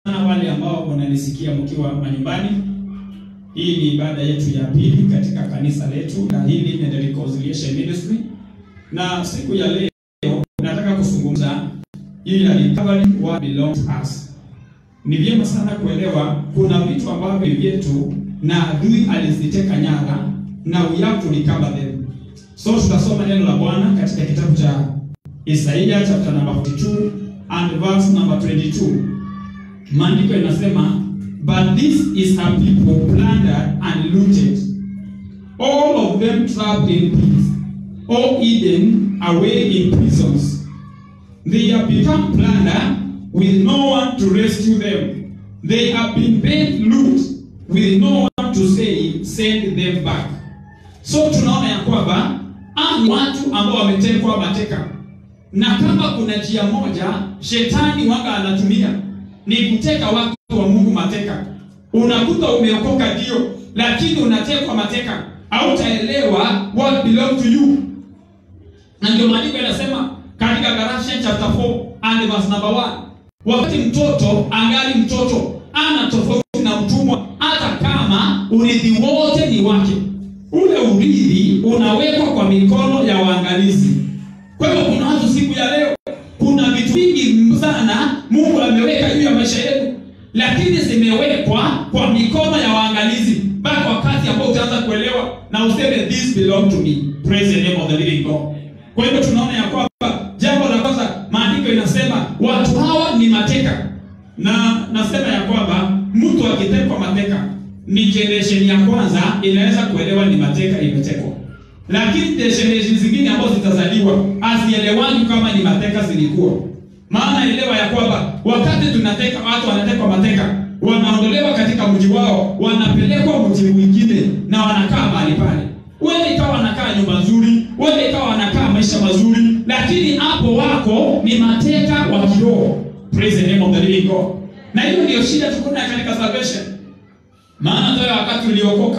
wale ambao wananisikia mkiwa manyumbani. Hii ni ibada yetu ya pili katika kanisa letu la Healing and Reconciliation Ministry, na siku ya leo nataka kuzungumza hii ya recovery what belongs to us. Ni vyema sana kuelewa kuna vitu ambavyo vyetu na adui aliziteka nyara na we have to recover them. So tutasoma neno la Bwana katika kitabu cha Isaiah chapter number 42 and verse number 22. Maandiko inasema but this is a people plundered and looted all of them trapped in pits all hidden away in prisons they have become plunder with no one to rescue them they have been paid loot with no one to say send them back so tunaona ya kwamba hao ni watu ambao wametekwa mateka na kama kuna njia moja shetani wanga anatumia ni kuteka watu wa Mungu mateka. Unakuta umeokoka ndio, lakini unatekwa mateka, hautaelewa what belong to you. Na ndio maandiko yanasema katika Galatians chapter 4 and verse number 1, wakati mtoto angali mtoto ana tofauti na mtumwa, hata kama urithi wote ni wake. Ule urithi unawekwa kwa mikono ya waangalizi. Kwa hivyo kuna watu siku ya leo, kuna vitu vingi sana Mungu ameweka juu ya maisha yetu, lakini zimewekwa kwa mikono ya waangalizi, mpaka wakati ambao utaanza kuelewa na useme this belong to me. Praise the name of the living God. Kwa hivyo tunaona ya kwamba jambo la kwanza, maandiko inasema watu hawa ni mateka, na nasema ya kwamba mtu akitekwa mateka, ni generation ya kwanza inaweza kuelewa ni mateka imetekwa lakini generation zingine ambazo zitazaliwa hazielewani kama ni mateka zilikuwa. Maana elewa ya kwamba wakati tunateka watu wanatekwa mateka, wanaondolewa katika mji wao, wanapelekwa mji mwingine na wanakaa mahali pale. Wewe ikawa wanakaa nyumba nzuri, wewe ikawa wanakaa maisha mazuri, lakini hapo wako ni mateka wa kiroho. Praise the name of the living God. Na hiyo ndio shida tuko nayo katika salvation. Maana ndio wakati uliokoka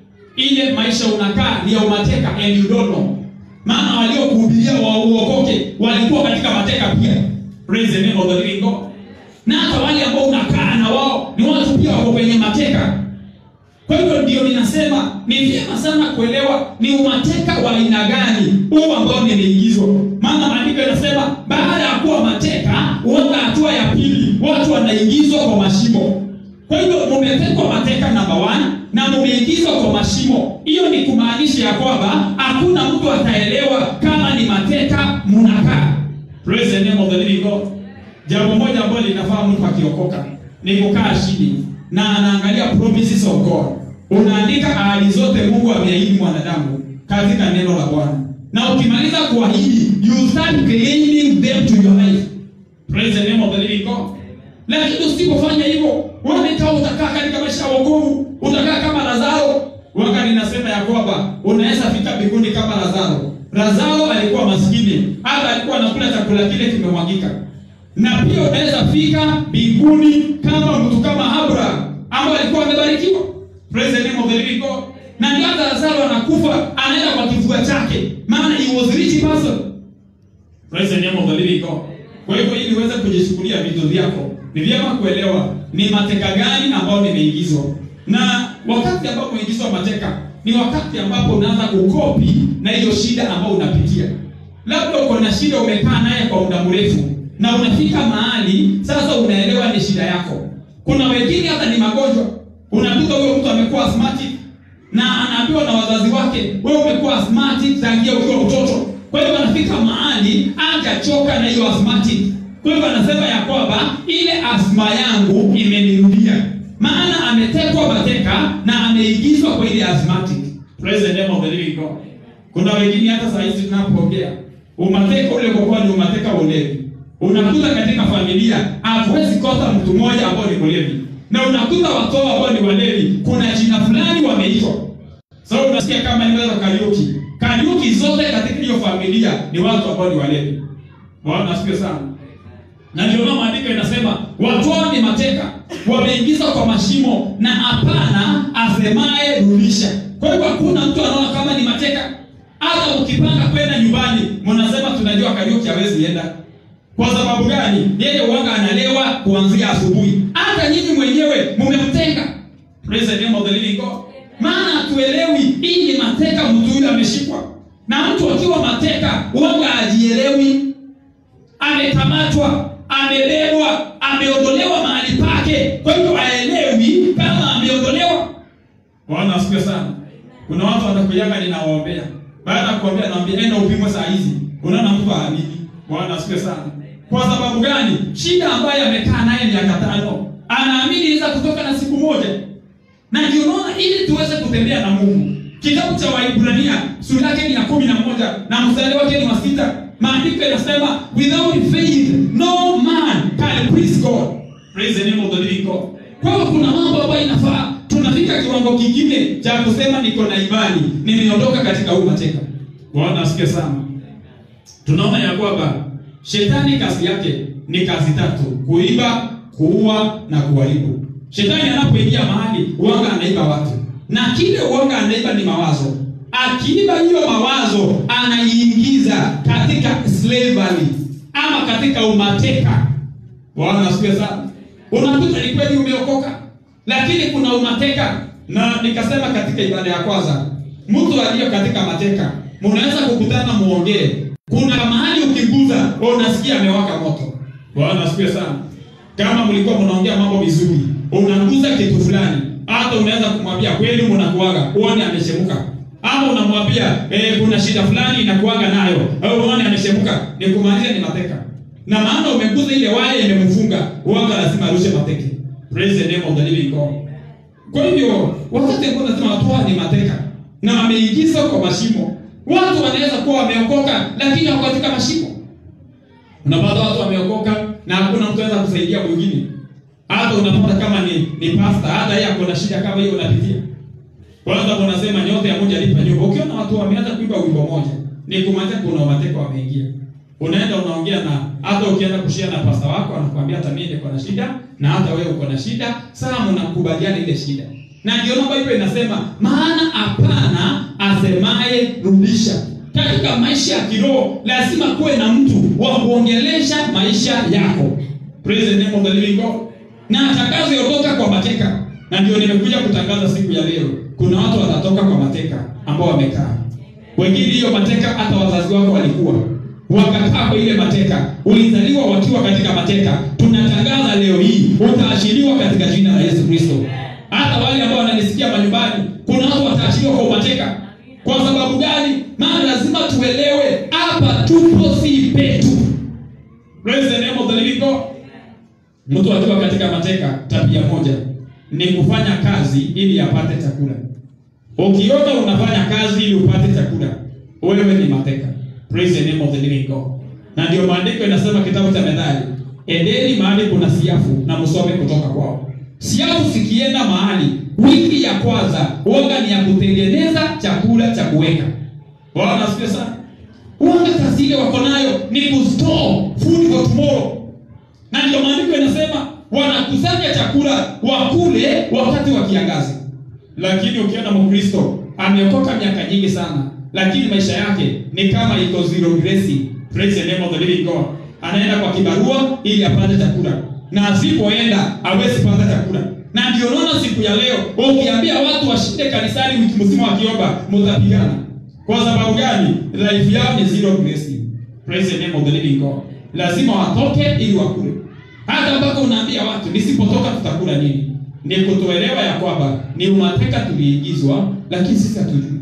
ile maisha unakaa ni ya umateka and you don't know. Maana waliokuhubiria wa uokoke walikuwa katika mateka pia. Praise the name of the living God. Na hata wale ambao unakaa na wao ni watu pia wako kwenye mateka. Kwa hivyo ndio ninasema ni vyema sana kuelewa ni umateka wa aina gani huu ambao nimeingizwa. Maana maandiko yanasema baada ya kuwa mateka, uanga hatua ya pili, watu wanaingizwa kwa mashimo. Kwa hivyo mumetekwa mateka namba one na mumeingizwa kwa mashimo. Hiyo ni kumaanisha ya kwamba hakuna mtu ataelewa kama ni mateka munakaa. Praise the name of the living God. Jambo moja ambalo linafaa mtu akiokoka ni kukaa chini na anaangalia promises of God. Unaandika ahadi zote Mungu ameahidi mwanadamu katika neno la Bwana, na ukimaliza kuahidi, you start claiming them to your life. Praise the name of the living God. Lakini usipofanya hivyo, wewe kama utakaa katika maisha ya wokovu, utakaa kama Lazaro. Waka ninasema ya kwamba unaweza fika mbinguni kama Lazaro. Lazaro alikuwa maskini, hata alikuwa anakula chakula kile kimemwagika. Na pia unaweza fika mbinguni kama mtu kama Abraham ambaye alikuwa amebarikiwa. Praise the name of the living God. Na ndio hata Lazaro anakufa, anaenda kwa kifua chake, maana he was rich person. Praise the name of the living God. Kwa hivyo ili uweze kujishughulia vitu vyako, ni vyema kuelewa ni mateka gani ambao nimeingizwa. Na wakati ambapo umeingizwa mateka ni wakati ambapo unaanza kukopi na hiyo shida ambayo unapitia. Labda uko na shida, umekaa naye kwa muda mrefu na unafika mahali sasa unaelewa ni shida yako. Kuna wengine hata ni magonjwa, unakuta huyo mtu amekuwa asthmatic na anaambiwa na wazazi wake, wewe umekuwa asthmatic tangia ukiwa mtoto. Kwa hivyo anafika mahali hajachoka na hiyo asthmatic. Kwa hivyo anasema ya kwamba ile asma yangu imenirudia, maana ametekwa mateka na ameingizwa kwa ile asthmatic. Praise the name of the living God. Kuna wengine hata saa hizi tunapoongea, umateka ule kwa ni umateka wa ulevi. Unakuta katika familia hatuwezi kosa mtu mmoja ambao ni mlevi, na unakuta watoto ambao ni walevi, kuna jina fulani wameitwa. Sasa so, unasikia kama ni wewe Kariuki, Kariuki zote katika hiyo familia ni watu ambao ni walevi. Bwana asifiwe sana. Na ndio maana maandiko inasema watu hao ni mateka, wameingizwa kwa mashimo na hapana asemaye rudisha. Kwa hivyo hakuna mtu anaona kama ni mateka. Hata ukipanga kwenda nyumbani, mnasema tunajua Kariuki hawezi enda. Kwa sababu gani? Yeye uwanga analewa kuanzia asubuhi. Hata Praise the name of the living God. Maana hatuelewi hii ni mateka, mtu huyu ameshikwa na mtu akiwa mateka huanga hajielewi, amekamatwa, amebebwa, ameondolewa mahali pake, kwa hivyo haelewi kama ameondolewa. Bwana asifiwe sana. Kuna watu watakujaga ninawaombea, baada ya kuombea naambia enda upimwe saa hizi, unaona mtu haamini. Bwana asifiwe sana. Kwa sababu gani? Shida ambayo amekaa naye miaka tano, anaamini inaweza kutoka na siku moja na ndio unaona ili tuweze kutembea na Mungu. Kitabu cha Waibrania sura yake ni ya kumi na moja na mstari wake ni wa sita. Maandiko yanasema without faith no man can please God. Praise the name of the living God. Kwa hiyo kuna mambo ambayo inafaa tunafika kiwango kingine cha kusema niko na imani, nimeondoka katika huu mateka. Bwana asikie sana. Tunaona ya kwamba shetani kazi yake ni kazi tatu: kuiba, kuua na kuharibu. Shetani anapoingia mahali uanga anaiba watu, na kile uanga anaiba ni mawazo. Akiiba hiyo mawazo, anaiingiza katika slavery ama katika umateka. Bwana asifiwe sana. Unakuta ni kweli umeokoka, lakini kuna umateka, na nikasema katika ibada ya kwanza, mtu aliyo katika mateka, mnaweza kukutana muongee. Kuna mahali ukiguza, unasikia amewaka moto. Bwana asifiwe sana. Kama mlikuwa mnaongea mambo vizuri, unaguza kitu fulani, hata unaweza kumwambia kweli, mnakuaga uone ameshemuka, ama unamwambia eh, kuna shida fulani inakuaga nayo, au uone ameshemuka, ni kumaanisha ni mateka, na maana umeguza ile waya imemfunga, uanga lazima arushe mateke. Praise the name of the living God. Kwa hivyo wakati ambao nasema watu hawa ni mateka na wameingizwa kwa mashimo, watu wanaweza kuwa wameokoka, lakini wako katika mashimo. Unapata watu wameokoka na hakuna mtu anaweza kusaidia mwingine. Hata unapata kama ni ni pasta, hata yeye ako na shida kama hiyo unapitia. Kwanza unasema nyote ya moja lipa nyumba. Ukiona watu wameanza kuimba wimbo moja, ni kumaanisha kuna mateka wameingia. Unaenda unaongea na hata ukienda kushia na pasta wako anakuambia hata mimi niko na shida na hata wewe uko na shida, sasa mnakubaliana ile shida. Na ndio namba hiyo inasema maana hapana asemaye rudisha. Katika maisha ya kiroho lazima kuwe na mtu wa kuongelesha maisha yako. Praise the name of the living God. Na atakazotoka kwa mateka. Na ndio nimekuja kutangaza siku ya leo. Kuna watu watatoka kwa mateka ambao wamekaa. Wengine hiyo mateka hata wazazi wako walikuwa wakakaa kwa ile mateka, ulizaliwa wakiwa katika mateka. Tunatangaza leo hii utaachiliwa katika jina la Yesu Kristo. Hata wale ambao wananisikia manyumbani, kuna watu wataachiliwa kwa mateka. Kwa sababu gani? Maana lazima tuelewe hapa tupo si petu. Praise the name of the living God. Mtu akiwa katika mateka, tabia moja ni kufanya kazi ili apate chakula. Ukiona unafanya kazi ili upate chakula, wewe ni mateka. Praise the name of the living God. Na ndio maandiko inasema kitabu cha Methali, endeni mahali kuna siafu na msome kutoka kwao. Siafu sikienda mahali, wiki ya kwanza uoga ni ya kutengeneza chakula cha kuweka. Bwana asifiwe sana. Uoga kazi ile wako nayo ni kustore food for tomorrow. Na ndio maandiko inasema wanakusanya chakula wakule wakati wa kiangazi. Lakini ukiona Mkristo ameokoka miaka nyingi sana, lakini maisha yake ni kama iko zero grace. Praise the name of the living God. Anaenda kwa kibarua ili apate chakula, na asipoenda hawezi pata chakula. Na ndio unaona siku ya leo ukiambia watu washinde kanisani wiki mzima wakiomba, mtapigana. Kwa sababu gani? Life yao ni zero grace. Praise the name of the living God. Lazima watoke ili wakule. Hata mpaka unaambia watu nisipotoka tutakula nini? Ni kutoelewa ya kwamba ni umateka tuliingizwa, lakini sisi hatujui.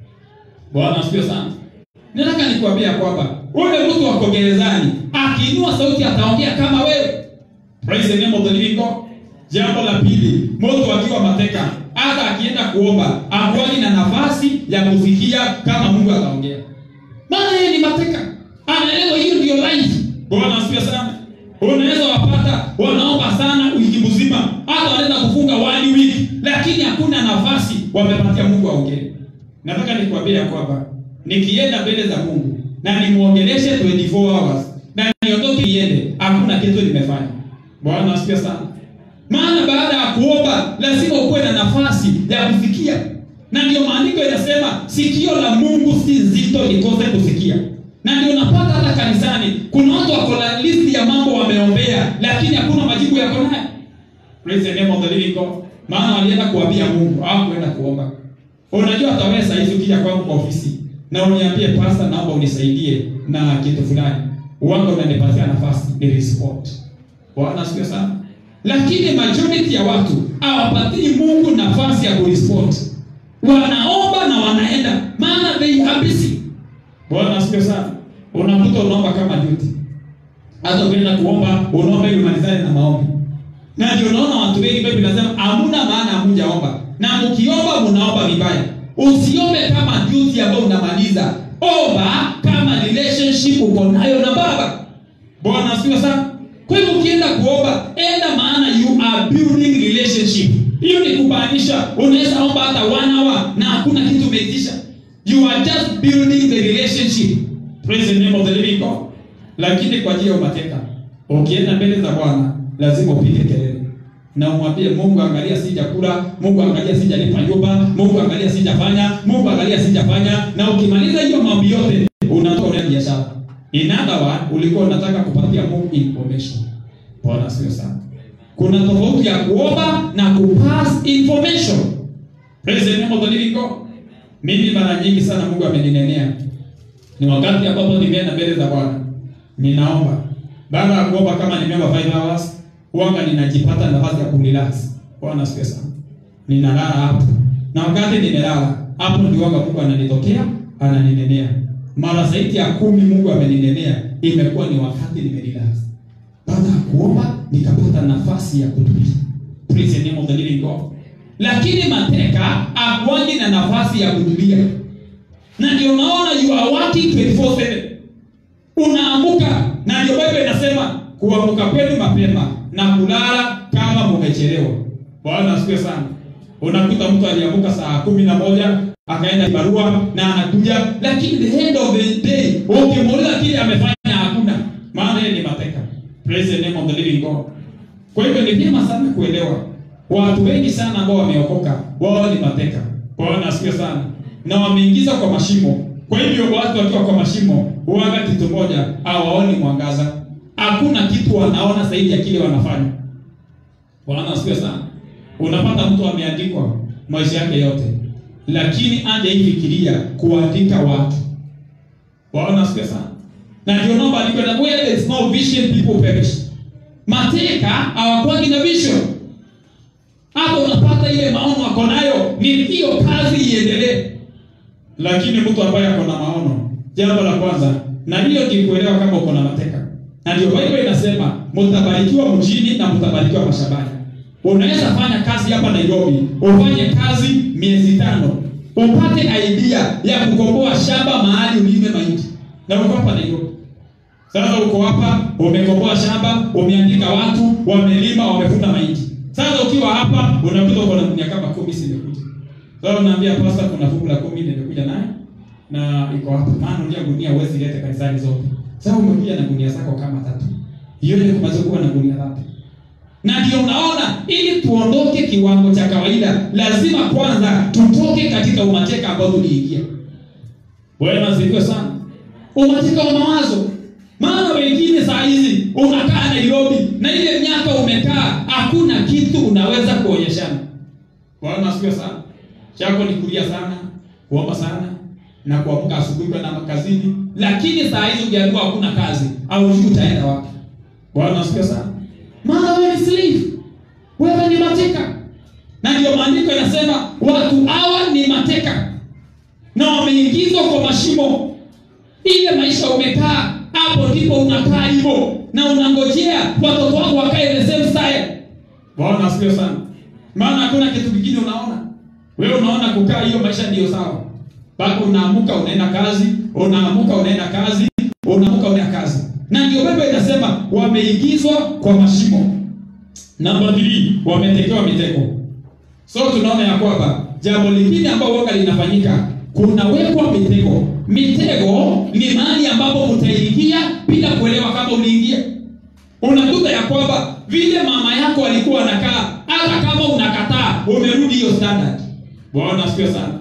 Bwana asifiwe sana. Nataka nikwambia kwamba ule mtu wako gerezani akiinua sauti ataongea kama wewe. Praise the name of the living God. Jambo la pili, mtu akiwa mateka, hata akienda kuomba hakuwani na nafasi ya kusikia kama Mungu ataongea, maana yeye ni mateka, anaelewa hiyo ndio life. Bwana asifiwe sana. Unaweza wapata wanaomba sana wiki mzima, hata wanaweza kufunga one week, lakini hakuna nafasi wamepatia Mungu aongee. Nataka nikwambie ya kwamba nikienda mbele za Mungu na nimuongeleshe 24 hours na niondoke niende, hakuna kitu nimefanya. Bwana asifiwe sana. Maana baada ya kuomba lazima ukuwe na nafasi ya kusikia, na ndio maandiko yanasema sikio la Mungu si zito likose kusikia. Na ndio unapata hata kanisani kuna watu wako na listi ya mambo wameombea, lakini hakuna majibu yako nayo. Praise the name of the living God. maana walienda kuambia Mungu, hawakwenda kuomba. Unajua hata wewe saa hizi ukija kwangu kwa ofisi na uniambie pastor, naomba unisaidie na kitu fulani, uwanga unanipatia nafasi ni respond. Bwana asifiwe sana. Lakini majority ya watu hawapatii Mungu nafasi ya kurespond. Wanaomba na wanaenda, maana they are busy. Bwana asifiwe sana. Unakuta unaomba kama duty. Hata ukienda kuomba, unaomba ili umalizane na maombi. Na ndio unaona watu wengi Biblia inasema hamna maana hamjaomba. Na mkiomba mnaomba vibaya. Usiombe kama duty ambayo unamaliza. Omba kama relationship uko nayo na Baba. Bwana asifiwe sana. Kwa hivyo ukienda kuomba, enda maana you are building relationship. Hiyo ni kumaanisha unaweza omba hata one hour na hakuna kitu umeitisha. You are just building the relationship. Praise the name of the living God. Lakini kwa ajili ya umateka, ukienda mbele za Bwana lazima upige kelele na umwambie Mungu, angalia sijakula, Mungu angalia sijalipa nyumba, Mungu angalia sijafanya, Mungu angalia sijafanya. Na ukimaliza hiyo mambo yote, unatoa ile biashara. In other words, ulikuwa unataka kupatia Mungu information. Bwana sio sana. Kuna tofauti ya kuomba na kupass information. Praise the name of the living God. Mimi mara nyingi sana Mungu ameninenea. Ni wakati ambapo nimeenda mbele za Bwana. Ninaomba. Baada ya kuomba kama nimeomba 5 hours, huanga ninajipata nafasi ya kurelax. Bwana sikia sana. Ninalala hapo. Na wakati nimelala, hapo ndio wanga Mungu ananitokea, ananinenea. Mara zaidi ya kumi Mungu ameninenea, imekuwa ni wakati nimerelax. Baada ya kuomba nikapata nafasi ya kutulia. Praise the name of the living God. Lakini mateka akwangi na nafasi ya kutulia. Na ndio unaona you are working 24/7. Unaamuka na ndio Biblia inasema kuamka kwenu mapema na kulala kama mumechelewa. Bwana asifiwe sana. Unakuta mtu aliamuka saa kumi na moja akaenda barua na anakuja, lakini the end of the day ukimuuliza kile amefanya hakuna, maana yeye ni mateka. Praise the name of the living God. Kwa hivyo ni vyema sana kuelewa watu wengi sana ambao wameokoka wao ni mateka. Bwana asifiwe sana, na wameingiza kwa mashimo. Kwa hivyo watu wakiwa kwa mashimo huaga kitu moja, hawaoni mwangaza. Hakuna kitu wanaona zaidi ya kile wanafanya. Bwana asifiwe sana. Unapata mtu ameandikwa maisha yake yote, lakini hajaifikiria kuandika watu. Bwana asifiwe sana. Na ndio naomba andiko na where there is no vision people perish. Mateka hawakwangi na vision. Hapo unapata ile maono wako nayo, ni hiyo kazi iendelee. Lakini mtu ambaye ako na maono, jambo la kwanza, na hiyo ni kuelewa kama uko na mateka. Na ndio Biblia inasema mtabarikiwa mjini na mtabarikiwa mashambani. Unaweza fanya kazi hapa Nairobi, ufanye kazi miezi tano, upate idea ya kukomboa shamba mahali ulime mahindi, na uko hapa Nairobi. Sasa uko hapa, umekomboa shamba, umeandika watu, wamelima, wamevuna mahindi. Sasa ukiwa hapa, unakuta uko na gunia kama kumi zimekuja. Sasa unaambia pastor, kuna fungu la kumi nimekuja naye na iko hapa. Maana unajua gunia huwezi leta kanisani zote. Sasa umekuja na gunia zako kama tatu. Hiyo ni kumaliza kuwa na gunia tatu. Na ndio unaona ili tuondoke kiwango cha kawaida, lazima kwanza tutoke katika umateka ambao tuliingia. Bwana asifiwe sana. Umateka wa mawazo. Maana wengine saa hizi unakaa Nairobi na ile miaka umekaa, hakuna kitu unaweza kuonyeshana. Bwana asifiwe sana. Chako ni kulia sana, kuomba sana na kuamka asubuhi kwenda makazini, lakini saa hizi ukiambiwa hakuna kazi au hujui utaenda wapi. Bwana asifiwe sana. Maana wewe ni slave, wewe ni mateka, na ndio maandiko yanasema watu hawa ni mateka na wameingizwa kwa mashimo. Ile maisha umekaa hapo, ndipo unakaa hivyo na unangojea watoto wako wakae the same style. Bwana asifiwe sana. Maana hakuna kitu kingine unaona wewe, unaona kukaa hiyo maisha ndiyo sawa mpaka unaamuka unaenda kazi, unaamuka unaenda kazi, unaamuka unaenda kazi. Na ndio Biblia inasema wameingizwa kwa mashimo. Namba 3 wametekewa mitego. So tunaona ya kwamba jambo lingine ambalo woga linafanyika, kunawekwa mitego. Mitego ni mahali ambapo utaingia bila kuelewa kama uliingia. Unakuta ya kwamba vile mama yako alikuwa anakaa, hata kama unakataa, umerudi hiyo standard. Bwana asifiwe sana.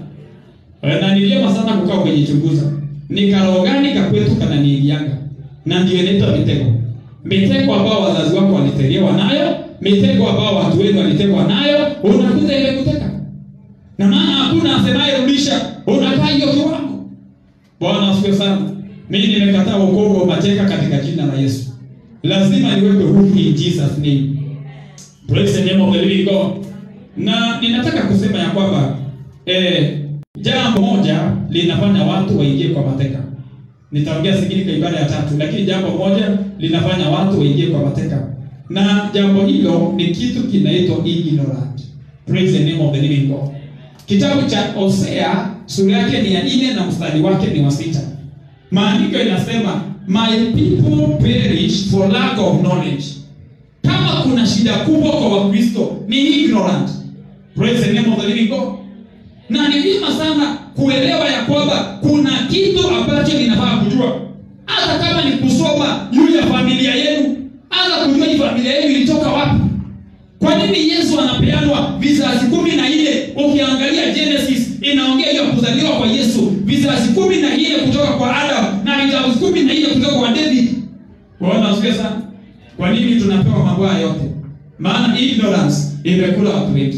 Na ni vyema sana kukaa ukijichunguza. Ni karoo gani kakwetu kananiingianga? Na ndio inaitwa mitego. Mitego ambao wazazi wako walitegewa nayo mitego ambao watu wenu walitegwa nayo unakuta imekuteka na maana hakuna asemaye rudisha unakaa hiyo kiwango bwana asifiwe sana mimi nimekataa wokovu wa mateka katika jina la yesu lazima niwekwe huru in jesus name praise the name of the living god na ninataka kusema ya kwamba eh, jambo moja linafanya watu waingie kwa mateka nitaongea singine kwa ibada ya tatu lakini jambo moja linafanya watu waingie kwa mateka na jambo hilo ni kitu kinaitwa ignorant praise the name of the living god kitabu cha hosea sura yake ni ya nne na mstari wake ni wa sita maandiko inasema my people perish for lack of knowledge kama kuna shida kubwa kwa wakristo ni ignorant praise the name of the living god na ni vyema sana kuelewa ya kwamba kuna kitu ambacho ninafaa kujua hata kama ni kusoma juu ya familia yenu hata kujua hii familia yenu ilitoka wapi kwa nini yesu anapeanwa vizazi kumi na nne ukiangalia genesis inaongea hiyo kuzaliwa kwa yesu vizazi kumi na nne kutoka kwa adam na vizazi kumi na nne kutoka kwa david waona usikie sana kwa nini tunapewa mambo haya yote maana ignorance imekula watu wengi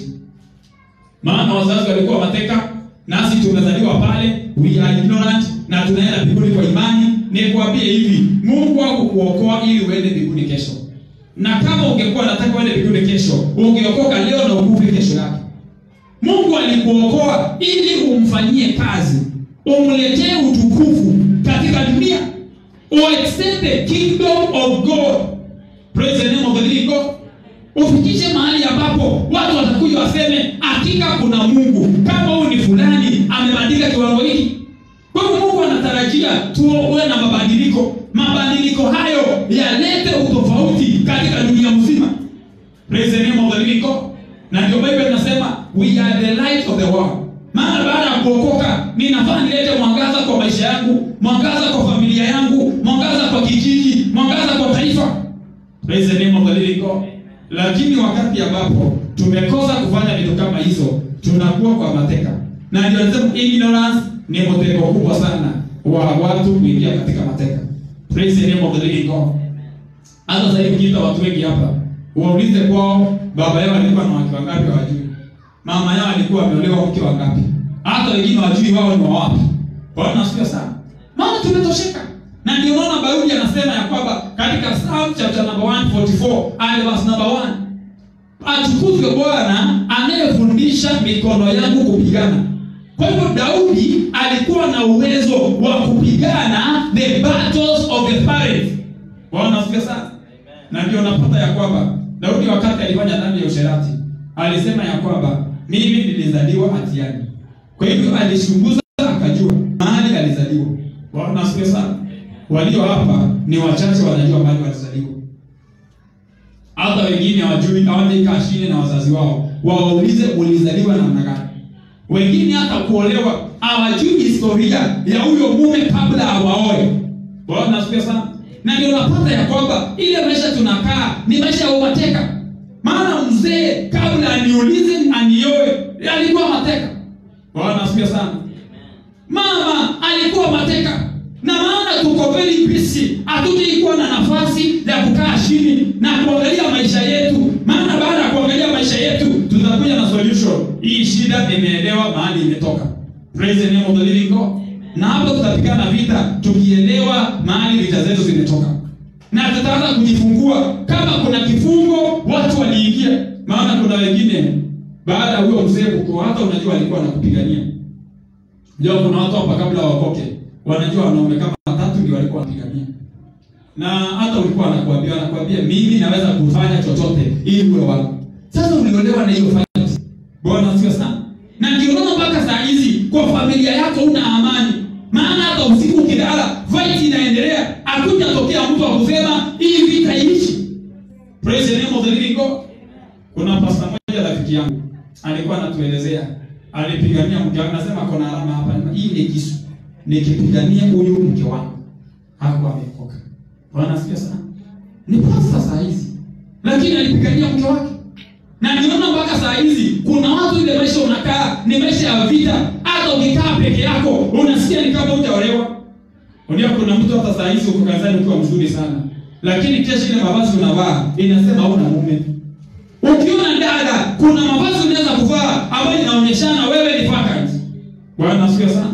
maana wazazi walikuwa mateka nasi tumezaliwa pale we are ignorant na tunaenda mbinguni kwa imani nikuambie hivi mungu hakukuokoa ili uende mbinguni kesho na kama ungekuwa nataka uende mbinguni kesho ungeokoka leo na ukufe kesho yake mungu alikuokoa ili umfanyie kazi umletee utukufu katika dunia uextend the kingdom of god praise the name of the living god ufikishe mahali ambapo watu watakuja waseme hakika kuna mungu kama huyu ni fulani amebadilika kiwango hiki kwa hivyo mungu anatarajia tuwe na mabadiliko mabadiliko hayo yalete utofauti katika dunia mzima praise the name of the living god na ndio bible inasema we are the light of the world maana baada ya kuokoka ninafaa nilete mwangaza kwa maisha yangu mwangaza kwa familia yangu mwangaza kwa kijiji mwangaza kwa taifa praise the name of the living god lakini wakati ambapo tumekosa kufanya vitu kama hizo tunakuwa kwa mateka na ndio nasema ignorance ni mtego kubwa sana wa watu kuingia katika mateka praise the name of the living god hata sasa hivi ukiita watu wengi hapa waulize kwao baba yao alikuwa na wake wangapi hawajui mama yao alikuwa ameolewa mke wangapi hata wengine wajui wao ni wa wapi bwana asifiwe sana maana tumetosheka na ndio maana Daudi anasema ya kwamba katika Psalm chapter number 144 and verse number 1 atukuzwe Bwana anayefundisha mikono yangu kupigana. Kwa hivyo Daudi alikuwa na uwezo wa kupigana the battles of the parents. Bwana asifiwe sana. Na ndio napata ya kwamba Daudi wakati alifanya dhambi ya usherati alisema ya kwamba mimi nilizaliwa hatiani. Kwa hivyo alichunguza akajua mahali alizaliwa. Bwana asifiwe sana walio hapa ni wachache wanajua mahali walizaliwa hata wengine hawajui hawajaikaa chini na wazazi wao wawaulize ulizaliwa namna gani wengine hata kuolewa hawajui historia ya huyo mume kabla awaoe bwana asifiwe sana na ndio napata ya kwamba ile maisha tunakaa ni maisha ya umateka maana mzee kabla aniulize anioe alikuwa mateka bwana asifiwe sana mama alikuwa mateka na maana tuko very busy hatutaikuwa na nafasi ya kukaa chini na kuangalia maisha yetu maana baada ya kuangalia maisha yetu tutakuja na solution hii shida imeelewa mahali imetoka praise the name of the living god na hapo tutapigana vita tukielewa mahali vita zetu zimetoka na tutaanza kujifungua kama kuna kifungo watu waliingia maana kuna wengine baada ya huyo mzee kuko hata unajua alikuwa anakupigania ndio kuna watu hapa kabla wakoke wanajua wanaume kama watatu ndio walikuwa wanapigania na hata ulikuwa anakuambia anakuambia mimi naweza kufanya chochote ili uwe wangu sasa uliolewa na hiyo fight bwana sio sana na ndio unaona mpaka saa hizi kwa familia yako una amani maana hata usiku ukilala fight inaendelea hakuja tokea mtu akusema hii vita iishi praise the name of the living god kuna pasta moja rafiki yangu alikuwa anatuelezea alipigania mke wake nasema kuna alama hapa hii ni kisu nikipigania huyu mke wangu hakuwa amekoka bwana asikia sana ni pasta saa hizi lakini alipigania mke wake na niona mpaka saa hizi kuna watu ile maisha unakaa ni maisha ya vita hata ukikaa peke yako unasikia ni kama hujaolewa unajua kuna mtu hata saa hizi uko kazani ukiwa mzuri sana lakini kesho ile mavazi unavaa inasema hauna mume Ukiona dada, kuna mavazi unaweza kuvaa ambayo inaonyeshana wewe ni vacant. Bwana asifiwe sana.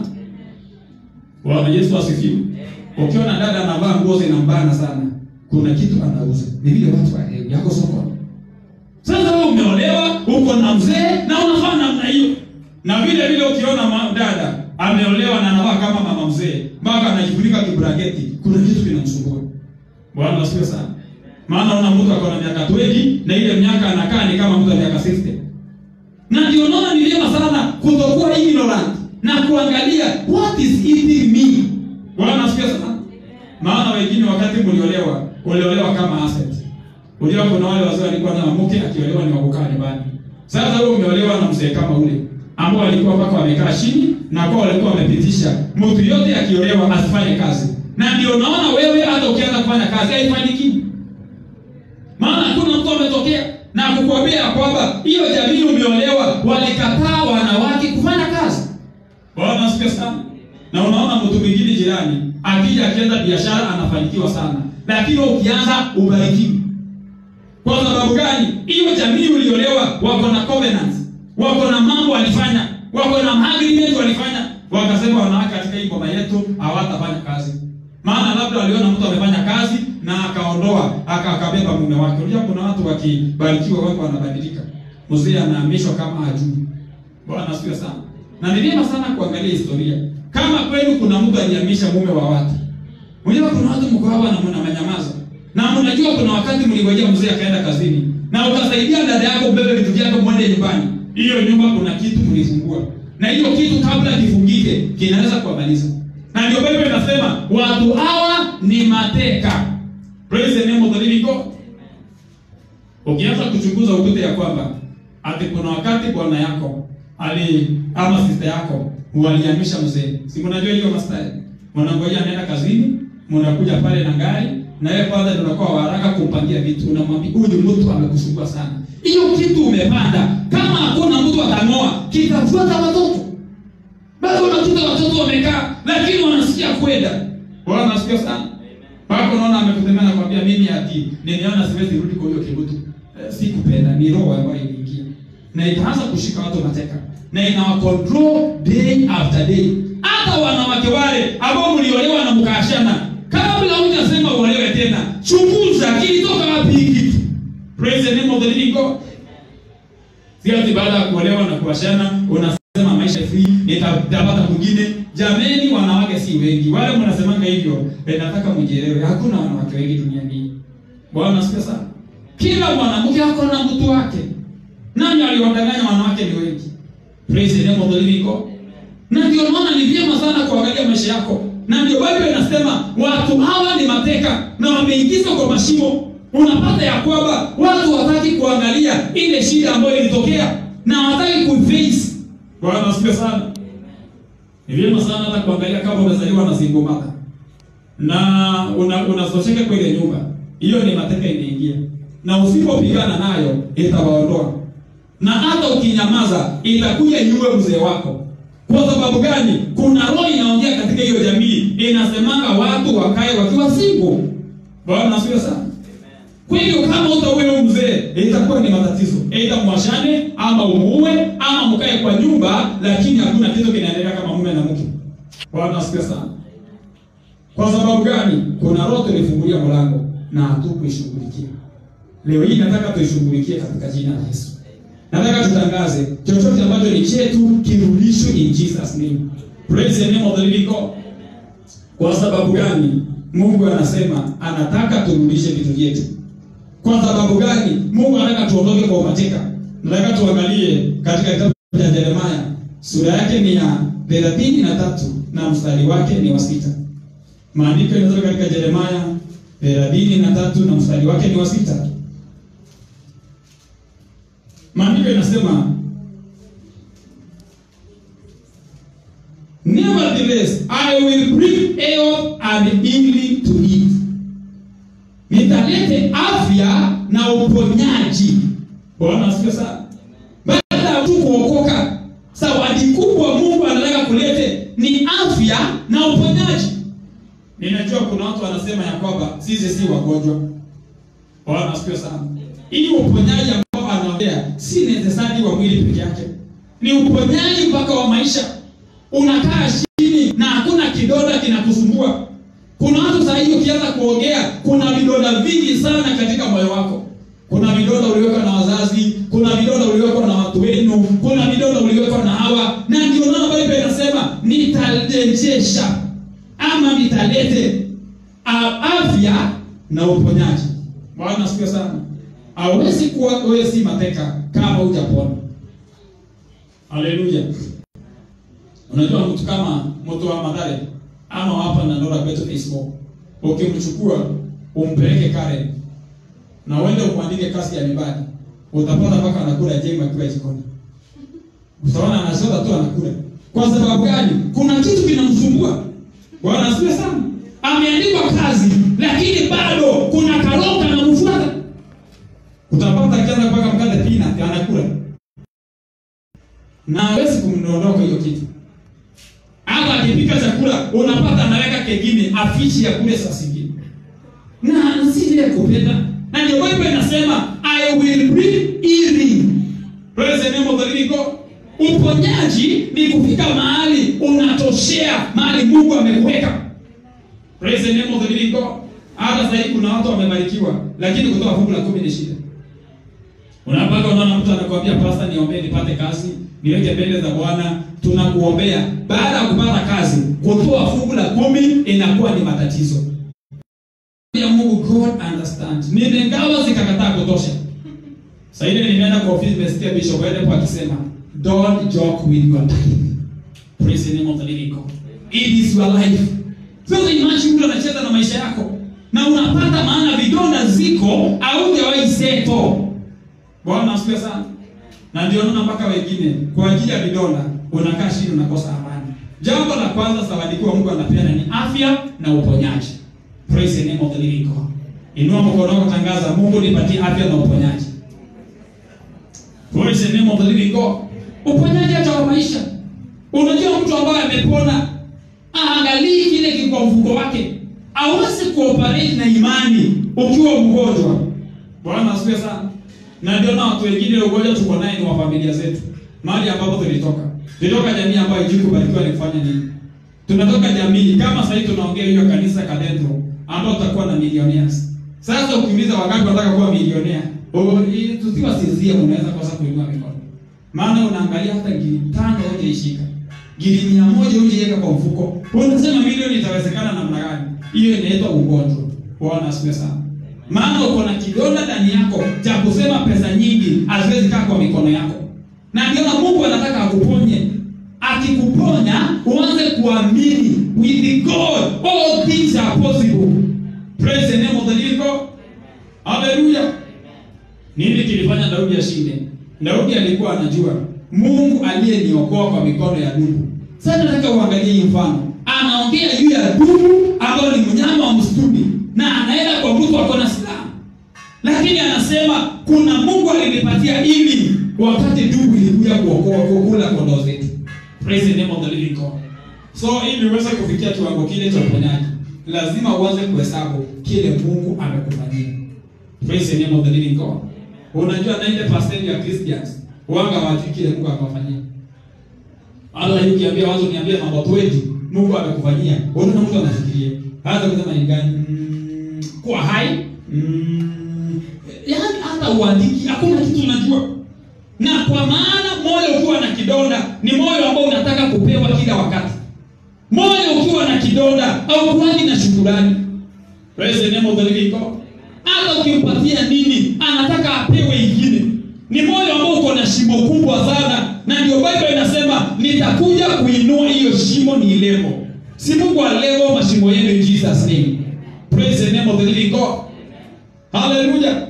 Bwana Yesu asifiwe. Ukiona dada anavaa nguo zinambana sana, kuna kitu anauza. Ni vile watu wa yako sokoni. Sasa wewe umeolewa, uko na mzee na unafanya namna hiyo. Na vile vile ukiona ma- dada ameolewa na anavaa kama mama mzee, mpaka anajifunika kibrageti, kuna kitu kinamsumbua. Bwana asifiwe sana. Maana una mtu ako na miaka 20 na ile miaka anakaa ni kama mtu wa miaka 60. Na ndio naona ni vyema sana kutokuwa ignorant na kuangalia what is eating me. Bwana asifiwe sana. Maana wengine wakati mliolewa, uliolewa kama asset. Unajua kuna wale wazee walikuwa na mke akiolewa ni wakukaa nyumbani. Sasa wewe umeolewa na mzee kama ule ambao walikuwa mpaka wamekaa chini na kwa walikuwa wamepitisha mtu yote akiolewa asifanye kazi. Na ndio naona wewe hata ukianza kufanya kazi haifanikiwi. Maana hakuna mtu ametokea na kukuambia kwamba hiyo jamii umeolewa walikataa wanawake kufanya kazi. Bwana asifiwe sana. Na unaona mtu mwingine jirani akija akianza biashara anafanikiwa sana, lakini wewe ukianza ubarikiwi. Kwa sababu gani? Hiyo jamii uliolewa wako na covenants, wako na mambo walifanya, wako na agreement walifanya, wakasema wanawake katika hii boma yetu hawatafanya kazi. Maana labda waliona mtu amefanya kazi na akaondoa aka akabeba mume wake. Unajua kuna watu wakibarikiwa wako wanabadilika. Mzee anahamishwa kama hajui. Bwana asifiwe sana. Na ni vyema sana kuangalia historia. Kama kweli kuna mtu alihamisha mume wa watu. Unajua kuna watu mko hapa na mna manyamaza. Na mnajua kuna wakati mlingojea mzee akaenda kazini na ukasaidia dada yako mbebe vitu vyako mwende nyumbani. Hiyo nyumba kuna kitu mlifungua. Na hiyo kitu kabla kifungike kinaweza kuwamaliza. Na ndio Biblia inasema watu hawa ni mateka. Praise the name of the living God. Ukianza kuchunguza ukute ya kwamba ati kuna wakati bwana yako ali ama sister yako walihamisha mzee. Si mnajua hiyo mastari. Mnangojea anaenda kazini, mnakuja pale na gari na wewe kwanza ndio unakuwa wa haraka kumpangia vitu. Unamwambia huyu mtu amekusumbua sana. Hiyo kitu umepanda. Kama hakuna mtu atang'oa, kitafuata watoto. Bado unakuta watoto wamekaa lakini wanasikia kwenda. Bwana nasikia sana. Pako unaona amekutemea na kwambia mimi ati nimeona siwezi rudi kwa hiyo kibutu. Eh, si kupenda ni roho ambayo iliingia. Na itaanza kushika watu mateka. Na inawa control day after day. Hata wanawake wale ambao mliolewa na mkaashana kabla hujasema uolewe tena, chunguza kilitoka wapi hiki kitu. Praise the name of the living God. Si ati baada ya kuolewa na kuashana unasema maisha free, nitapata mwingine. Jameni, wanawake si wengi. Wale mnasemanga hivyo, eh, nataka mjielewe, hakuna wanawake wengi duniani hii. Bwana asifiwe sana. Kila mwanamke ako na mtu wake. Nani aliwadanganya wanawake ni wengi? Praise the name of the living God. Na ndio maana ni vyema sana kuangalia maisha yako. Na ndio Biblia inasema watu hawa ni mateka na wameingizwa kwa mashimo. Unapata ya kwamba watu wataki kuangalia ile shida ambayo ilitokea na hawataki kuiface. Bwana asifiwe sana. Ni vyema sana hata kuangalia kama umezaliwa na single mother na una unazocheka kwa ile nyumba, hiyo ni mateka inaingia, na usipopigana nayo itawaondoa, na hata ukinyamaza itakuja nyue mzee wako. Kwa sababu gani? Kuna roho inaongea katika hiyo jamii, inasemanga watu wakae wakiwa single. Bwana asifiwe sana. Kwa hiyo kama utawe mzee, itakuwa ni matatizo. Aidha mwashane ama umuue ama mkae kwa nyumba, lakini hakuna kitu kinaendelea kama mume na mke. Bwana asifiwe sana. Kwa sababu gani? Kuna roho tulifungulia mlango na hatukuishughulikia. Leo hii nataka tuishughulikie katika jina la Yesu. Nataka tutangaze chochote ambacho ni chetu kirudishwe in Jesus name. Praise the name of the living God. Kwa sababu gani? Mungu anasema anataka turudishe vitu vyetu. Kwa sababu gani? Mungu anataka tuondoke kwa umateka. Nataka tuangalie katika kitabu cha Yeremia sura yake ni ya thelathini na tatu na mstari wake ni wa sita. Maandiko yanatoka katika Yeremia thelathini na tatu na mstari wake ni wa sita. Maandiko inasema Nevertheless, I will bring health and healing to it. Nitalete afya na uponyaji. Bwana asifiwe sana. Baada ya mtu kuokoka, zawadi kubwa Mungu anataka kulete ni afya na uponyaji. Ninajua kuna watu wanasema ya kwamba sisi si wagonjwa. Bwana asifiwe sana. Hii uponyaji ambao ufisadi wa mwili peke yake, ni uponyaji mpaka wa maisha. Unakaa chini na hakuna kidonda kinakusumbua. Kuna watu saa hii ukianza kuongea, kuna vidonda vingi sana katika moyo wako. Kuna vidonda uliwekwa na wazazi, kuna vidonda uliwekwa na watu wenu, kuna vidonda uliwekwa na hawa, na ndio maana Biblia inasema nitarejesha ama nitalete a- afya na uponyaji. Bwana asifiwe sana. Hawezi kuwa wewe si mateka kama hujapona. Haleluya. Unajua mtu kama mtu wa Madhare ama hapa na Nora kwetu Facebook, ukimchukua umpeleke Karen na uende umwandike kazi ya nyumbani, utapata mpaka anakula jengo akiwa jikoni. Utaona anasota tu anakula. Kwa sababu gani? Kuna kitu kinamsumbua. Bwana asifiwe sana. Ameandikwa kazi, lakini bado kuna karoka kanamfuata. Utapata akianza kupaka mkate pina anakula na hawezi kumdondoka hiyo kitu. Hata akipika chakula unapata anaweka kengine afichi ya kule saa zingine, na si ile kupenda. Na ndio Biblia inasema I will bring healing. Praise the name of the living God. Uponyaji ni kufika mahali unatoshea mahali Mungu amekuweka. Praise the name of the living God. Hata sasa hivi kuna watu wamebarikiwa, lakini kutoa fungu la kumi ni shida. Unapaka unaona mtu anakuambia pasta, niombee nipate kazi, niweke mbele za Bwana, tunakuombea. Baada ya kupata kazi, kutoa fungu la kumi inakuwa ni matatizo. Ya Mungu God understand. Nimengawa zikakataa kutosha. Sasa ile nimeenda kwa ofisi nimesikia Bishop Edepo akisema, don't joke with your time. Praise the name of the living God. It is your life. Sasa imagine mtu anacheza na maisha yako na unapata maana vidonda ziko au hujawahi seto. Bwana asifiwe sana. Na ndio naona mpaka wengine kwa ajili ya vidonda unakaa chini unakosa amani. Jambo la kwanza zawadi kwa Mungu anapeana ni afya na uponyaji. Praise the name of the living God. Inua mkono wako tangaza, Mungu nipatie afya na uponyaji. Praise the name of the living God. Uponyaji hata wa maisha. Unajua mtu ambaye amepona aangalii kile kiko mfuko wake. Hawezi kuoperate na imani ukiwa mgonjwa. Bwana asifiwe sana. Na ndio na watu wengine ugonjwa tuko naye ni wa familia zetu. Mahali ambapo tulitoka. Tulitoka jamii ambayo hijui kubarikiwa ni kufanya nini. Tunatoka jamii kama sasa hivi tunaongea hiyo kanisa Cathedral ambao tutakuwa na millionaires. Sasa ukiuliza wangapi wanataka kuwa milionea? Oh, hii tusiwa sizia unaweza kosa kuinua mikono. Maana unaangalia hata gili tano hujaishika. Gili mia moja hujaiweka kwa mfuko. Unasema milioni itawezekana namna gani? Hiyo inaitwa ugonjwa. Bwana asifiwe sana. Maana uko na kidonda ndani yako cha kusema pesa nyingi haziwezi kaa kwa mikono yako. Na ndio na Mungu anataka akuponye. Akikuponya uanze kuamini with God all things are possible. Praise the name of the living God. Hallelujah. Nini kilifanya Daudi ashinde? Daudi alikuwa anajua Mungu aliyeniokoa kwa mikono ya dubu. Sasa nataka uangalie hii mfano. Anaongea juu ya dubu ambayo ni mnyama wa msituni na anaenda kwa mtu ako na silaha. Lakini anasema kuna Mungu alinipatia ili wakati dubu ilikuja kuokoa kukula kondoo zetu. Praise the name of the living God. So ili uweze kufikia kiwango kile cha uponyaji, lazima uanze kuhesabu kile Mungu amekufanyia. Praise the name of the living God. Unajua 90% ya Christians wanga hawajui kile Mungu amewafanyia. Allah yukiambia watu niambie mambo twendi Mungu amekufanyia. Unaona mtu anafikiria. Hata kusema ni gani? Mm, kuwa hai. Mm, yaani hata uandiki hakuna kitu unajua. Na kwa maana moyo ukiwa na kidonda ni moyo ambao unataka kupewa kila wakati. Moyo ukiwa na kidonda au kuwaji na shukurani. Praise the name of the living God. Hata ukimpatia nini, anataka apewe ingine. Ni moyo ambao uko na shimo kubwa sana, na ndio Biblia inasema nitakuja kuinua hiyo shimo ni levo. Si Mungu alevo mashimo yenu in Jesus name. Praise the name of the living God. Hallelujah.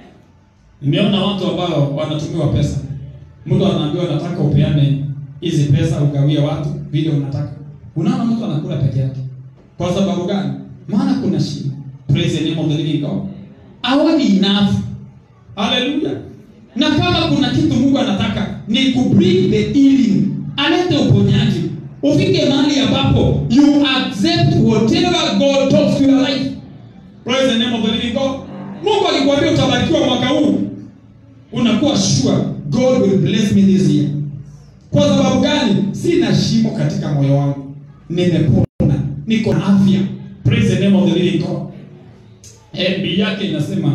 Nimeona watu ambao wanatumiwa pesa. Mtu anaambiwa nataka upeane hizi pesa ugawie watu vile unataka. Unaona mtu anakula peke yake. Kwa sababu gani? Maana kuna shida. Praise the name of the living God. Haoni enough. Hallelujah. Na kama kuna kitu Mungu anataka ni ku bring the healing. Alete uponyaji. Ufike mahali ambapo you accept whatever God talks to your life. Praise the name of the living God. Mungu akikwambia utabarikiwa mwaka huu, unakuwa sure God God will bless me this year. Kwa sababu gani? Sina shimo katika moyo wangu, nimepona, niko na afya. Praise the name of the living God. Eh, Biblia yake inasema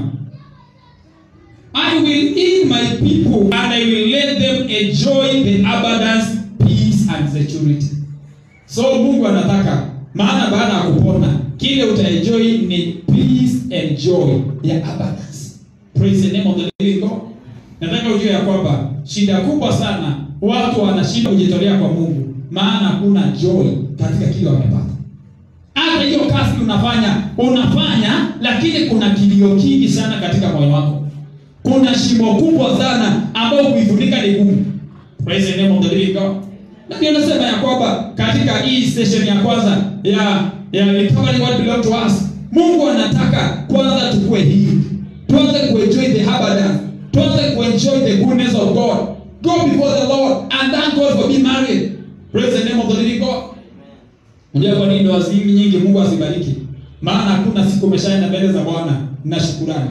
I will heal my people and I will let them enjoy the abundance, peace and security. So Mungu anataka maana baada ya kupona kile utaenjoy ni peace and joy ya abundance. Praise the name of the living God. Nataka ujue ya kwamba shida kubwa sana watu wanashinda kujitolea kwa Mungu maana hakuna joy katika kile wamepata. Hata hiyo kazi unafanya unafanya, lakini kuna kilio kingi sana katika moyo wako kuna shimo kubwa sana ambayo kuifunika ni gumu. Praise the name of the living God. Na ndio nasema ya kwamba katika hii session ya kwanza ya ya recovery what belong to us, Mungu anataka kwanza tukue hivi, tuanze kuenjoy the abundance, tuanze kuenjoy the goodness of God. Go before the Lord and thank God for being married. Praise the name of the living God. Unajua kwa nini ndoa zingi nyingi Mungu asibariki? Maana hakuna siku umeshaenda mbele za Bwana na shukurani.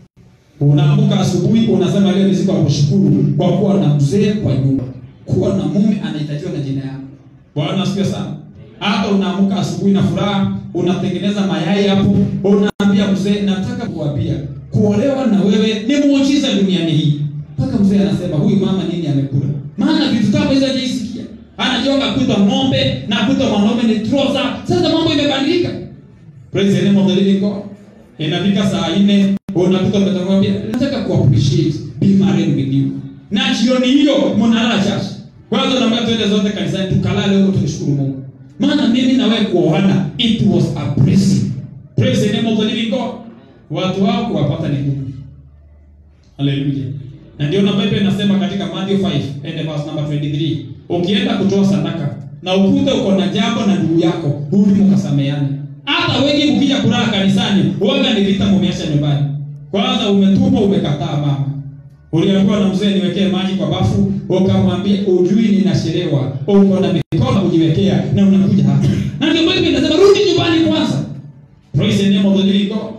Unaamka asubuhi unasema leo ni siku ya kushukuru kwa kuwa na mzee kwa nyumba, kuwa na mume anahitajiwa na jina yako. Bwana asifiwe sana. Hata unaamka asubuhi na furaha, unatengeneza mayai hapo, unaambia mzee, nataka kuambia kuolewa na wewe ni muujiza duniani hii. Mpaka mzee anasema huyu mama nini amekula? Maana vitu kama hizo hajaisikia. Anajonga kuitwa ng'ombe na kuitwa mwanaume ni trouser. Sasa mambo imebadilika. Praise the name of the living God. Inafika saa nne unakuta mtakwambia nataka ku appreciate be married with you. Na jioni hiyo mnalala church. Kwanza naomba twende zote kanisani tukalale huko tumshukuru Mungu. Maana mimi na wewe kuoana it was a blessing. Praise the name of the living God. Watu wao kuwapata ni ngumu. Hallelujah. Na ndio na Biblia inasema katika Matthew 5 and verse number 23, ukienda kutoa sadaka na ukute uko na jambo na ndugu yako, rudi mkasameane. Hata wengi mkija kulala kanisani, waga ni vita mumeacha nyumbani. Kwanza umetumwa umekataa mama. Uliambiwa na mzee niwekee maji kwa bafu, ukamwambia ujui ninachelewa. Uko na mikono kujiwekea na unakuja hapa. Na ndio Biblia inasema rudi nyumbani kwanza. Praise the name of the living God.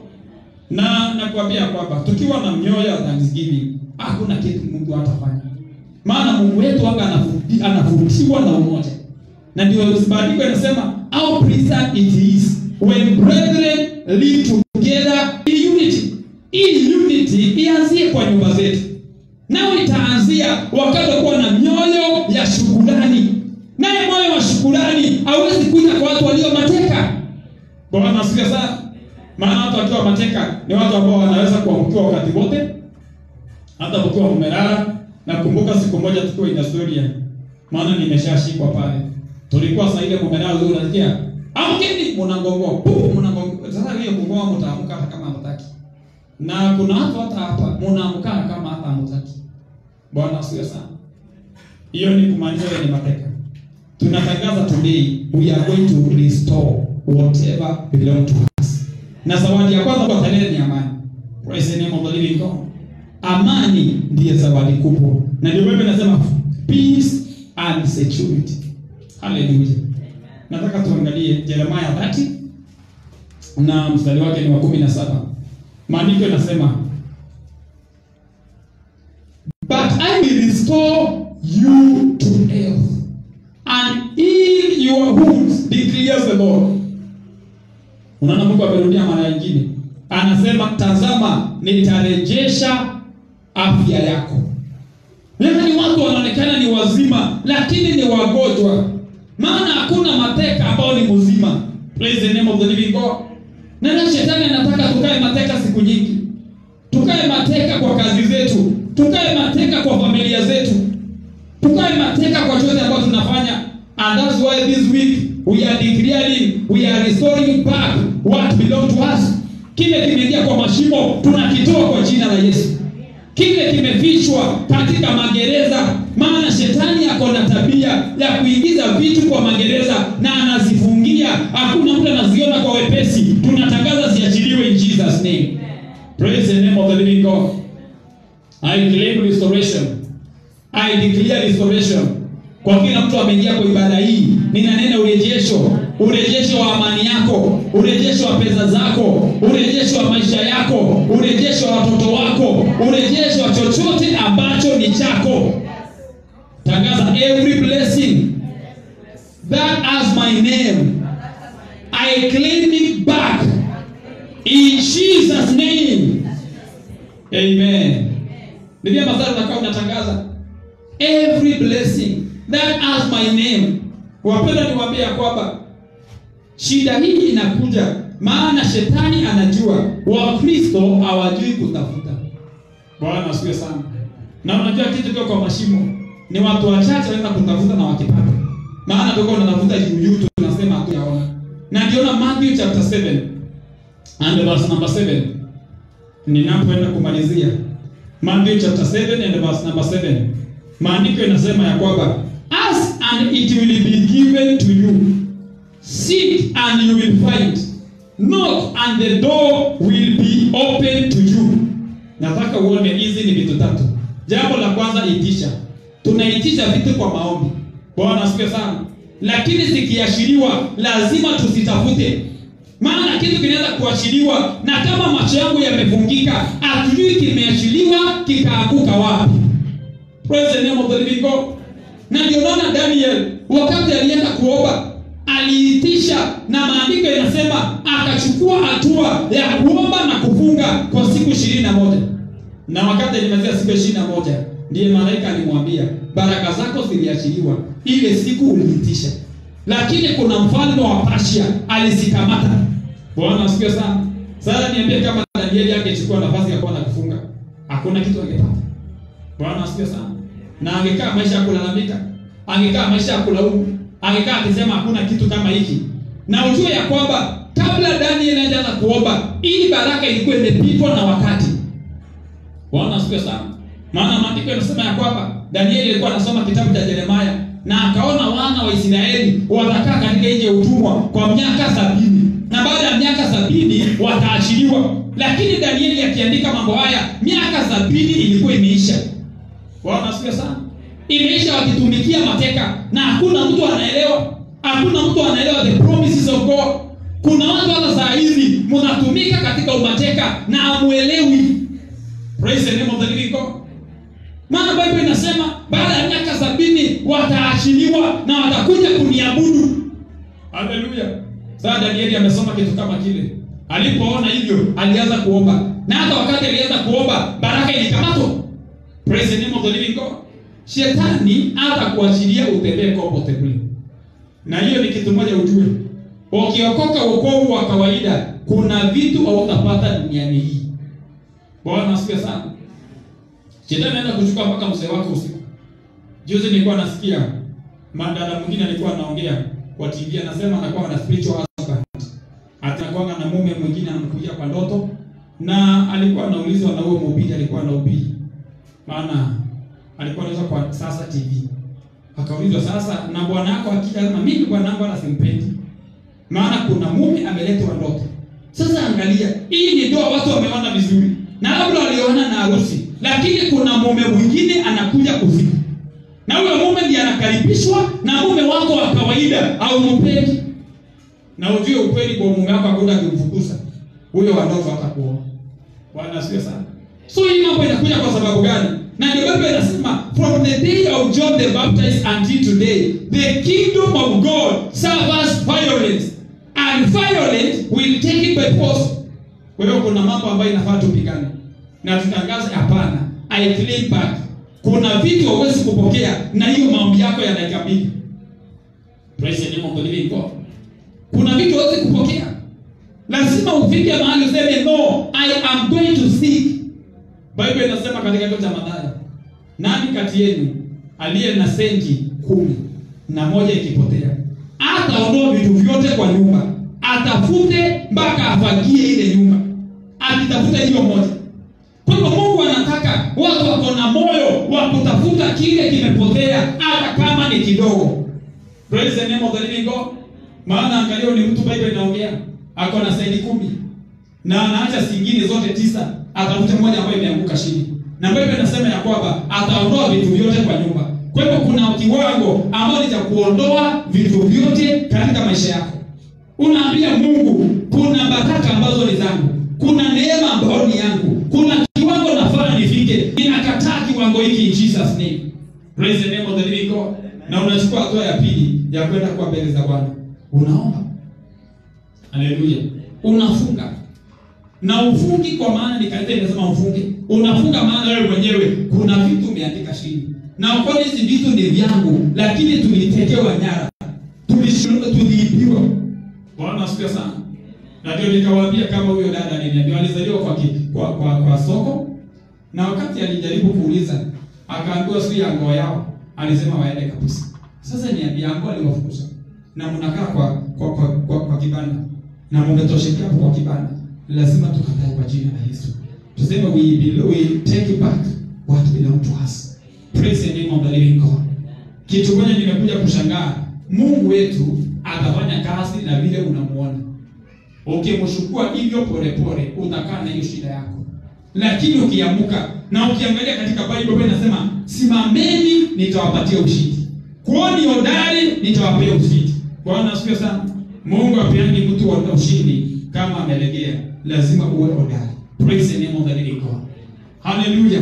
Na nakwambia kwamba tukiwa na mioyo ya thanksgiving, hakuna kitu Mungu hatafanya. Maana Mungu wetu anga anafuti- anavutiwa na umoja. Na ndio maandiko yanasema how pleasant it is when brethren live together in unity. Hii unity ianzie kwa nyumba zetu, nayo itaanzia wakati wa kuwa na mioyo ya shukurani. Naye moyo wa shukurani hauwezi kuja kwa watu walio mateka. Bwana asifiwe sana. Maana watu wakiwa mateka ni watu ambao wanaweza kuangukiwa wakati wote, hata ukiwa umelala. Nakumbuka siku moja tukiwa in Astoria, maana nimeshashikwa pale, tulikuwa saa ile mumelala, leo unasikia amkeni, mnangongoa pupu, mnangongoa. Sasa hiyo kungoa, mtaamka hata kama hamtaki, na kuna watu hata hapa mnaamka kama hata hamtaki. Bwana asifiwe sana. Hiyo ni kumaanisha wewe ni mateka. Tunatangaza today we are going to restore whatever belong to us. Na zawadi ya kwanza kwa tarehe ni amani. Praise the name of the living God. Amani ndiye zawadi kubwa. Na ndio Biblia inasema peace and security. Hallelujah. Nataka tuangalie Jeremiah 30 na mstari wake ni wa 17. Maandiko yanasema But I will restore you to health and heal your wounds, declares the Lord. Unaona Mungu amerudia mara nyingine. Anasema tazama, nitarejesha afya yako. Yaani watu wanaonekana ni wazima lakini ni wagonjwa. Maana hakuna mateka ambao ni mzima. Praise the name of the living God. Na na shetani anataka tukae mateka siku nyingi. Tukae mateka kwa kazi zetu, tukae mateka kwa familia zetu, tukae mateka kwa chochote ambacho tunafanya. And that's why this week we are declaring, we are restoring back what belong to us. Kile kimeingia kwa mashimo tunakitoa kwa jina la Yesu. Kile kimefichwa katika magereza, maana shetani ako na tabia ya kuingiza vitu kwa magereza na anazifungia, hakuna mtu anaziona kwa wepesi. Tunatangaza ziachiliwe in Jesus name. Praise the name of the living God. I claim restoration. I declare restoration. Kwa kila mtu ameingia kwa ibada hii, ninanena urejesho, urejesho wa amani yako, urejesho wa pesa zako, urejesho wa maisha yako, urejesho wa watoto wako, urejesho wa chochote ambacho ni chako. every blessing that has my name I claim it back in Jesus name amen ni vyema sana unakaa unatangaza every blessing that has my name wapenda niwaambie ya kwamba shida hii inakuja maana shetani anajua wakristo hawajui kutafuta bwana asiwe sana na unajua kitu kio kwa mashimo ni watu wachache wanaweza kutafuta na wakipata maana tuko unatafuta juu juu tunasema hatuyaona na ndiona Matthew chapter 7 and verse number 7 ninapoenda kumalizia Matthew chapter 7 and verse number 7 maandiko inasema ya kwamba ask and it will be given to you seek and you will find knock and the door will be open to you nataka uone hizi ni vitu tatu jambo la kwanza itisha tunaitisha vitu kwa maombi bwana asifiwe sana lakini zikiashiriwa lazima tusitafute maana kitu kinaweza kuashiriwa na kama macho yangu yamefungika hatujui kimeashiriwa kikaanguka wapi praise the name of the living god na ndio naona daniel wakati alienda kuomba aliitisha na maandiko yanasema akachukua hatua ya kuomba na kufunga kwa siku ishirini na moja na wakati alimalizia siku ishirini na moja ndiye malaika alimwambia baraka zako ziliachiliwa ile siku uliitisha lakini kuna mfalme wa Persia alizikamata bwana asifiwe sana sasa niambie kama danieli angechukua nafasi ya kuwa na kufunga hakuna kitu angepata bwana asifiwe sana na angekaa maisha ya kulalamika angekaa maisha ya kulaumu angekaa akisema hakuna kitu kama hiki na ujue ya kwamba kabla daniel ajaanza kuomba ili baraka ilikuwa imepitwa na wakati bwana asifiwe sana maana maandiko yanasema ya kwamba danieli alikuwa anasoma kitabu cha yeremaya na akaona wana wa israeli watakaa katika nchi ya utumwa kwa miaka sabini na baada ya miaka sabini wataachiliwa lakini danieli akiandika mambo haya miaka sabini ilikuwa imeisha bwana asifiwe sana imeisha wakitumikia mateka na hakuna mtu anaelewa hakuna mtu anaelewa the promises of god kuna watu hata saa hizi mnatumika katika umateka na amuelewi praise the name of the living god maana bible inasema baada ya miaka sabini wataachiliwa na watakuja kuniabudu haleluya sasa danieli amesoma kitu kama kile alipoona hivyo alianza kuomba na hata wakati alianza kuomba baraka ilikamatwa praise the name of the living god shetani hata kuachilia utembee comfortably na hiyo ni kitu moja ujue ukiokoka wokovu wa kawaida kuna vitu hautapata duniani hii bwana asifiwe sana shetani anaenda kuchukua mpaka mzee wako usiku juzi nilikuwa nasikia madada mwingine alikuwa anaongea kwa tv anasema anakuwa na spiritual husband atakuwa na mume mwingine anamkujia kwa ndoto na alikuwa anaulizwa na huyo mhubiri alikuwa anahubiri maana alikuwa anaweza kwa sasa tv akaulizwa sasa na bwana yako akija sema mimi bwana wangu wala simpendi maana kuna mume ameletwa ndoto sasa angalia hii ni ndoa watu wameona vizuri na labda waliona na harusi lakini kuna mume mwingine anakuja kufika na huyo mume ndiye anakaribishwa na mume wako wa kawaida au mpendi na ujue ukweli kwa mume wako hakuna kumfukuza huyo wa ndoto atakuoa bwana asifiwe sana so hii mambo inakuja kwa sababu gani na ndio Biblia inasema from the day of John the Baptist until today the kingdom of God suffers violence and violence will take it by force kwa hiyo kuna mambo ambayo inafaa tupigane na tutangaze hapana I claim back kuna vitu hauwezi kupokea na hiyo maombi yako ya dakika mbili praise the name of the living God kuna vitu hauwezi kupokea lazima ufike mahali useme no I am going to seek Bible inasema katika kitabu cha Mathayo, nani kati yenu aliye na senti kumi na moja ikipotea, ataondoa vitu vyote kwa nyumba, atafute mpaka afagie ile nyumba, akitafuta hiyo moja. Kwa hivyo Mungu anataka watu wako na moyo wa kutafuta kile kimepotea, hata kama ni kidogo. Praise the name of the living God. Maana angalia, ni mtu Bible inaongea ako na senti kumi na anaacha zingine zote tisa atafuta moja ambayo imeanguka chini na Biblia inasema ya kwamba ataondoa vitu vyote kwa nyumba. Kwa hivyo kuna kiwango ambacho ni cha kuondoa vitu vyote katika maisha yako. Unaambia Mungu, kuna baraka ambazo ni zangu, kuna neema ambayo ni yangu, kuna kiwango nafaa nifike. Ninakataa kiwango hiki in Jesus name. Praise the name of the living God. na unachukua hatua ya pili ya kwenda kwa mbele za Bwana, unaomba. Haleluya, unafunga na ufungi, kwa maana ni kanisa inasema ufunge. Unafunga maana wewe mwenyewe kuna vitu umeandika chini, na kwa hizi vitu ni vyangu, lakini tulitekewa nyara, tulishindwa, tuliibiwa. Bwana asifiwe sana. Na ndio nikawaambia kama huyo dada aliniambia alizaliwa kwa, ki, kwa, kwa kwa soko, na wakati alijaribu kuuliza akaambiwa si ya ngoo yao, alisema waende kabisa. Sasa niambia ngoo aliwafukuza na mnakaa kwa kwa kwa, kwa, kwa kibanda na mmetoshekea kwa kibanda, lazima tukatae kwa jina la Yesu. Tuseme we, belo- we take back what belong to us. Praise the name of the living God. Kitu moja nimekuja kushangaa, Mungu wetu atafanya kazi na vile unamuona. Ukimshukua hivyo polepole, utakaa na hiyo shida yako, lakini ukiamuka na ukiangalia katika Bible inasema simameni, nitawapatia ushindi, kuoni hodari, nitawapea ushindi. Bwana asifiwe sana. Mungu apeani mtu wa ushindi kama amelegea, lazima uwe hodari. Praise the name of the living God. Hallelujah.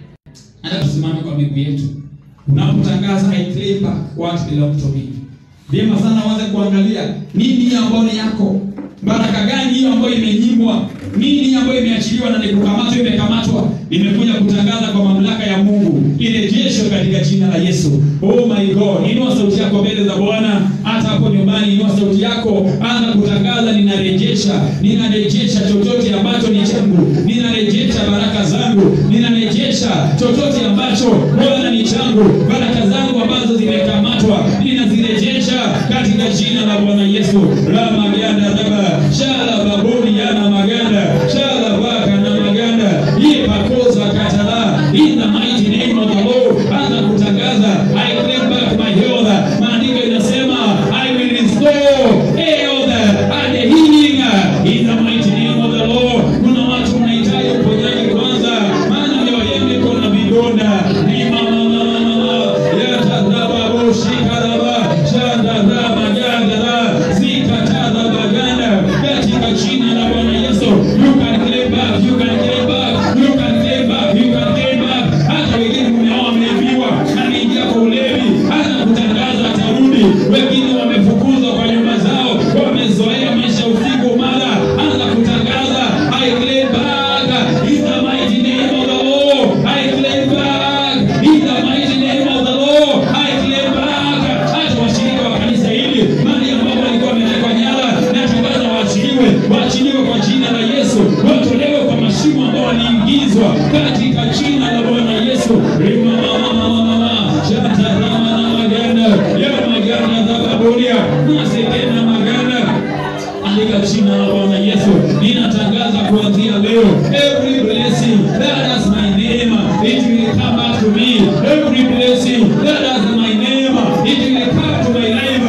Hata tusimame kwa miguu yetu. Unapotangaza I claim back what belong to me. Vyema sana uanze kuangalia nini hiyo ambayo ni yako. Baraka gani hiyo ambayo imenyimwa? Nini ambayo imeachiliwa na nikukamatwa imekamatwa? Nimekuja kutangaza kwa mamlaka ya Mungu irejeshwe katika jina la Yesu. Oh my God, inua sauti yako mbele za Bwana, hata hapo nyumbani, inua sauti yako, anza kutangaza, ninarejesha, ninarejesha chochote ambacho ni changu, ninarejesha baraka zangu, ninarejesha chochote ambacho Bwana ni changu, baraka zangu ambazo zimekamatwa, ninazirejesha katika jina la Bwana Yesu. La maganda raba, shala baburi yana maganda, shala baka na maganda, ipakoza katala, in the mighty name of the Lord. Anza kutangaza, I claim back my health. Maandiko inasema, I will restore health and healing in the mighty name of the Lord. Kuna watu mnahitaji uponyaji kwanza, maana leo yenu iko na vidonda. Ni mama mama mama, yatadhaba boshikaraba, shadadhaba gadara, zikatadhaba ganda, katika jina la Bwana Yesu. You can claim back, you can claim back, you can claim back, you can claim back. Hata wengine mmeoa mmeambiwa, anaingia kwa ulevi, hata kutangaza atarudi. Wengine wamefukuzwa kwa nyumba zao, wamezoea maisha usiku mara, anza kutangaza I claim back in the mighty name of the Lord. I claim back in the mighty name of the Lord. I claim back. Hata washirika wa kanisa hili mali ambapo walikuwa wametekwa nyara, natangaza waachiliwe, waachiliwe kwa jina la Yesu, watolewe kwa mashimo ambao waliingizwa katika jina la Bwana Yesu. Rima mama mama mama, shata rama na maganda, ya maganda za baburia, nasekena maganda katika jina la Bwana Yesu ninatangaza kuanzia leo, every blessing that has my name it will come back to me. Every blessing that has my name it will come to my life.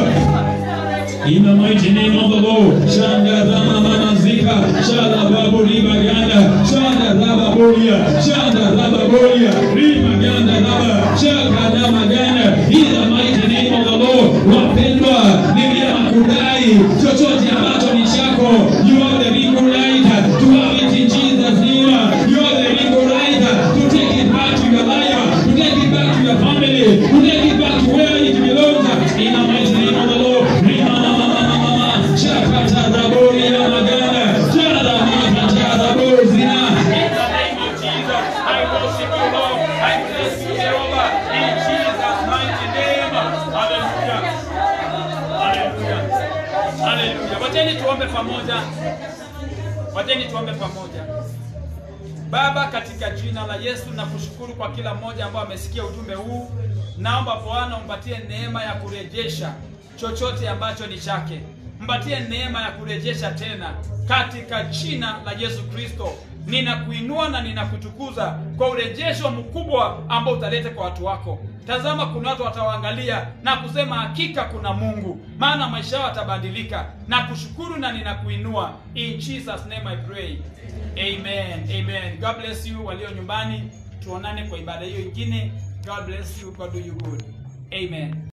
In the mighty name of the Lord, Shanda Rama Mama Zika, Shada Babu Riba Ganda, Shanda Raba Bolia, Shanda Raba Bolia, Riba Ganda Raba, Shaka Dama Ganda, in the mighty name of the Lord, wapendwa, ni vyema kudai chochote ambacho ni chako. You have the legal right to have it in Jesus' name. You have the legal right to take it back to your life, to take it back to your family, to take it back to where it belongs. In the mighty name of the Lord, Rima Mama Mama Mama, Shakata Rabori Yamagana, Shada Makata Rabozina. In the name of Jesus, I worship you, Lord. I bless you, Jehovah. In Jesus' mighty name. Hallelujah. Hallelujah. Haleluya. Wacheni tuombe pamoja. Wacheni tuombe pamoja. Baba, katika jina la Yesu na kushukuru kwa kila mmoja ambao amesikia ujumbe huu. Naomba Bwana umpatie neema ya kurejesha chochote ambacho ni chake, mpatie neema ya kurejesha tena katika jina la Yesu Kristo. Ninakuinua na ninakutukuza kwa urejesho mkubwa ambao utaleta kwa watu wako. Tazama, kuna watu watawaangalia na kusema hakika kuna Mungu, maana maisha yao yatabadilika. Na kushukuru na ninakuinua, in Jesus name I pray, amen, amen. God bless you walio nyumbani, tuonane kwa ibada hiyo ingine. God bless you, God do you good, amen.